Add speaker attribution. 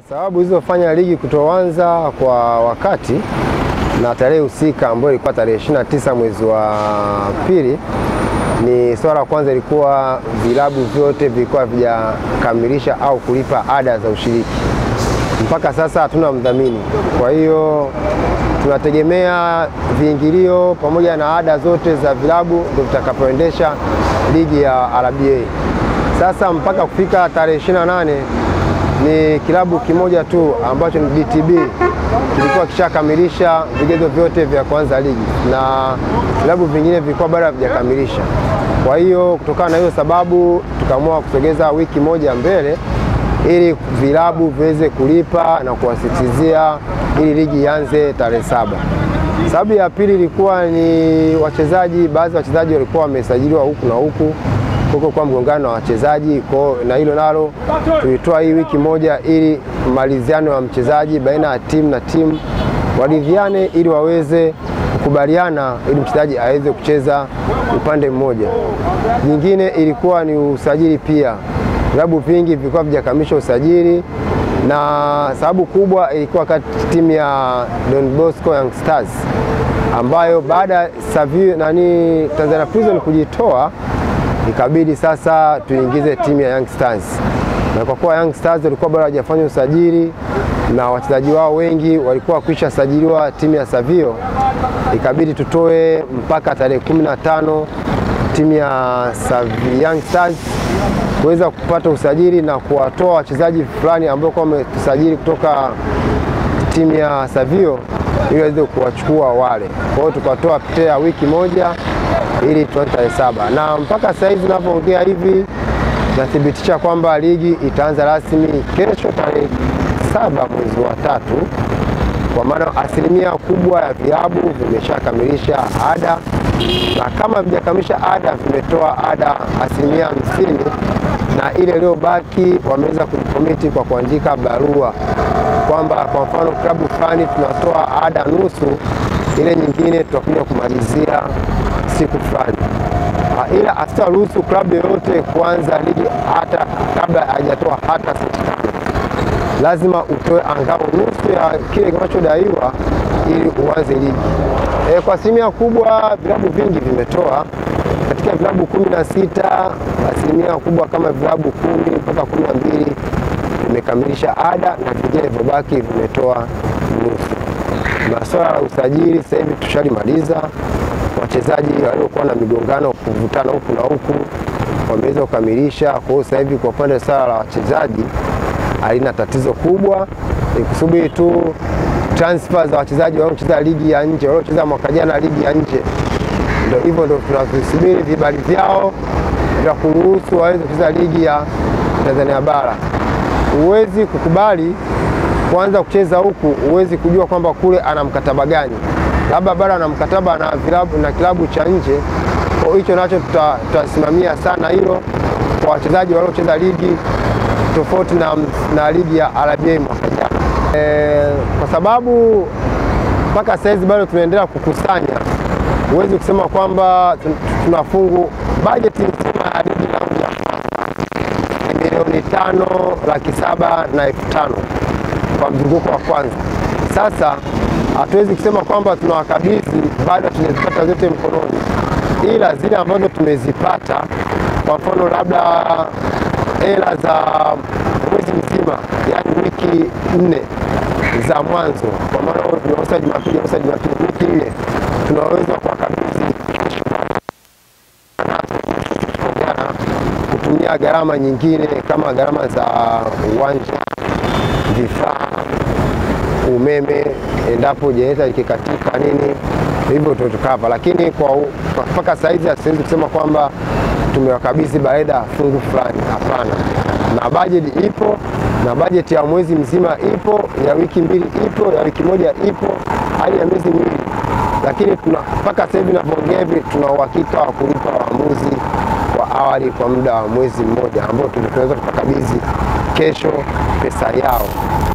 Speaker 1: Sababu zilizofanya ligi kutoanza kwa wakati na tarehe husika ambayo ilikuwa tarehe 29 mwezi wa pili ni swala la kwanza, ilikuwa vilabu vyote vilikuwa havijakamilisha au kulipa ada za ushiriki. Mpaka sasa hatuna mdhamini, kwa hiyo tunategemea viingilio pamoja na ada zote za vilabu ndio vitakapoendesha ligi ya RBA. Sasa mpaka kufika tarehe 28 ni kilabu kimoja tu ambacho ni DTB kilikuwa kishakamilisha vigezo vyote vya kuanza ligi na vilabu vingine vilikuwa bado havijakamilisha. Kwa hiyo kutokana na hiyo sababu tukaamua kusogeza wiki moja mbele ili vilabu viweze kulipa na kuwasitizia ili ligi ianze tarehe saba. Sababu ya pili ilikuwa ni wachezaji, baadhi ya wachezaji walikuwa wamesajiliwa huku na huku huko kwa mgongano na wachezaji kwa, na hilo nalo tulitoa hii wiki moja ili maliziano ya mchezaji baina ya timu na timu waridhiane ili waweze kukubaliana ili mchezaji aweze kucheza upande mmoja. Nyingine ilikuwa ni usajili pia, vilabu vingi vilikuwa vijakamilisha usajili, na sababu kubwa ilikuwa kati timu ya Don Bosco Young Stars ambayo baada ya nani Tanzania Prison kujitoa ikabidi sasa tuingize timu ya Young Stars, na kwa kuwa Young Stars walikuwa bado hawajafanya usajili na wachezaji wao wengi walikuwa kwisha sajiliwa timu ya Savio, ikabidi tutoe mpaka tarehe kumi na tano timu ya Young Stars kuweza kupata usajili na kuwatoa wachezaji fulani ambao kwa wametusajili kutoka timu ya Savio ili waweze kuwachukua wale. Kwa hiyo tukatoa ptea wiki moja ili tuanze tarehe saba na mpaka sasa hivi ninavyoongea hivi nathibitisha kwamba ligi itaanza rasmi kesho tarehe saba mwezi wa tatu, kwa maana asilimia kubwa ya vilabu vimeshakamilisha ada na kama vijakamilisha ada vimetoa ada asilimia hamsini na ile iliyobaki wameweza kujikomiti kwa kuandika barua kwamba kwa mfano klabu fulani tunatoa ada nusu, ile nyingine tutakuja kumalizia siku fulani, ila asitaruhusu klabu yoyote kuanza ligi hata kabla hajatoa hata senti tano. Lazima utoe angalau nusu ya kile kinachodaiwa ili uanze ligi. E, kwa asilimia kubwa vilabu vingi vimetoa katika vilabu kumi na sita asilimia kubwa kama vilabu kumi mpaka kumi na mbili vimekamilisha ada na vingine vilivyobaki vimetoa nusu. Masuala ya usajili sasa hivi tushalimaliza. Wachezaji waliokuwa na migongano kuvutana huku na huku wameweza kukamilisha. Kwa hiyo sasa hivi kwa upande swala la wachezaji halina tatizo kubwa, ni kusubiri tu transfer za wachezaji wanaocheza ligi ya nje, waliocheza mwaka jana ligi ya nje. Ndio hivyo, ndio tunavisubiri vibali vyao vya kuruhusu waweze kucheza ligi ya Tanzania bara. Huwezi kukubali kuanza kucheza huku, huwezi kujua kwamba kule ana mkataba gani, labda bado ana mkataba na vilabu na kilabu cha nje. Kwa hicho nacho tutasimamia sana hilo kwa wachezaji waliocheza ligi tofauti na, na ligi ya RBA mwaka jana e, kwa sababu mpaka saizi bado tunaendelea kukusanya. Huwezi kusema kwamba tunafungu bajeti nzima ya ligi ya milioni tano laki saba na elfu tano kwa mzunguko wa kwanza. Sasa hatuwezi kusema kwamba tunawakabidhi, bado tunazipata zote mkononi, ila zile ambazo tumezipata, kwa mfano labda hela za mwezi mzima, yaani wiki nne za mwanzo, kwa maana tunauza Jumapili, tunauza Jumapili, wiki nne tunaweza kuwakabidhi kutumia gharama nyingine kama gharama za uwanja, vifaa, umeme, endapo jeneza likikatika nini, hivyo tutukava. Lakini kwa mpaka saizi hasiwezi kusema kwamba tumewakabidhi baada fungu fulani, hapana. Na bajeti ipo na bajeti ya mwezi mzima ipo, ya wiki mbili ipo, ya wiki moja ipo, hadi ya miezi miwili. Lakini mpaka sasa hivi ninavyoongea hivi tuna uhakika wa kulipa waamuzi wa awali kwa muda wa mwezi mmoja ambao tunaweza tukakabidhi kesho pesa yao.